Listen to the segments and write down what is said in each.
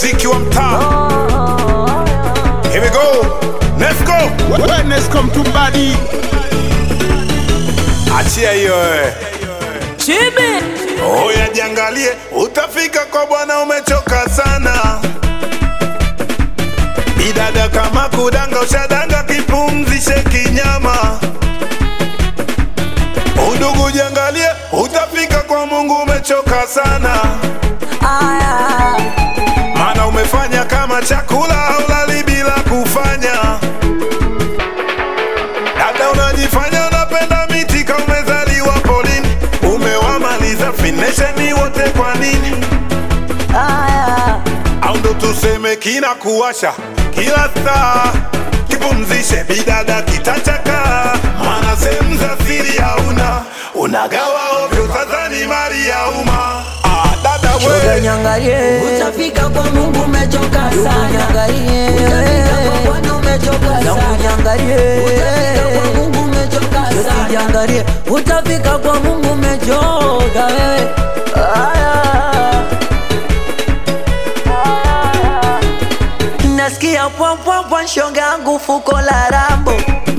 mziki wa mtaa. Here we go. Let's go. Wellness come to body. Achia hiyo wewe. Chibi Oya jiangalie, utafika kwa bwana umechoka sana. Bidada kama kudanga ushadanga, kipumzishe kinyama. Udugu jiangalie, utafika kwa Mungu umechoka sana. aya Maana umefanya kama chakula haulali bila kufanya. Dada unajifanya unapenda miti kama umezaliwa polini. Umewamaliza finesheni wote kwa nini? aya au ndo tuseme kina kuwasha kila saa kipumzishe bidada kitachaka maana sehemu za siri hauna unagawa ovyo sasa ni mali ya umma ah, dada Shoga we nyangalie Utafika kwa Mungu umechoka sana. nyangalie Utafika kwa Bwana umechoka Zangu sana. nyangalie Utafika kwa Mungu umechoka sana. Usijangalie utafika kwa Mungu umechoka wewe aya Nasikia pwampwampwa shoga yangu fuko la rambo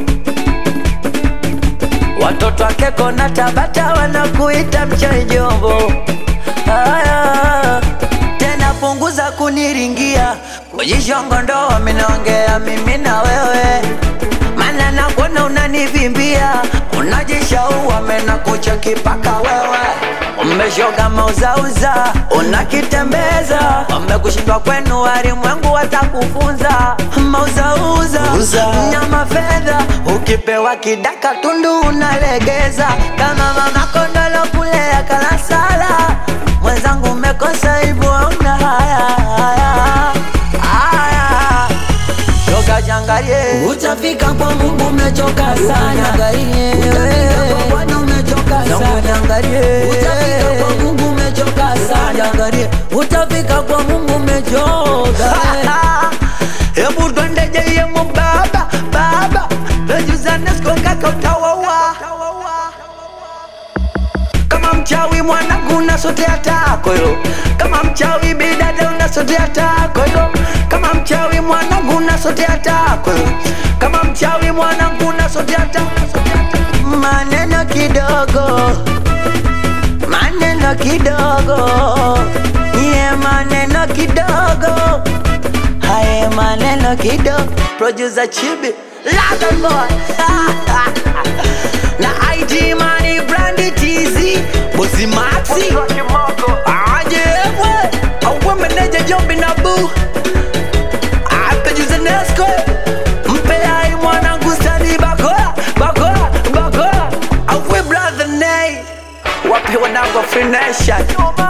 Watoto wake kona Tabata wanakuita mchai jombo. Aya, tena punguza kuniringia kujishongondo, minaongea mimi na wewe, mana nakuona unanivimbia, unajishaua mena kucheki paka wewe umeshoga mauzauza, unakitembeza umekushindwa kwenu, walimwengu watakufunza mauzauza nyama fedha, ukipewa kidaka tundu unalegeza kama mama kondolo kulea kalasala. Mwenzangu umekosa hivyo, hauna haya haya haya, shoga jangalie Utafika kwa Mungu umechoka sana. Utafika kwa Bwana umechoka sana. Utafika kwa Mungu umechoka sana. Angalie, utafika kwa Mungu umechoka. Hebu twende jeyemo baba baba, najuzaneskonga utawawa kama mchawi mwanangu unasotea tako yo, kama mchawi bidada unasotea tako yo, kama mchawi mwanangu unasotea tako yo, kama mchawi mwanangu unasotea tako maneno kidogo maneno kidogo ye maneno kidogo haye maneno kidogo producer chibi London boy na IG money brandy TZ bosi Maxi aje we awe meneja Jombi na Boo apejuze Nesco mpe ai mwanangu stani bakola bakola bakola awe brother Nay wape wanangu Free Nation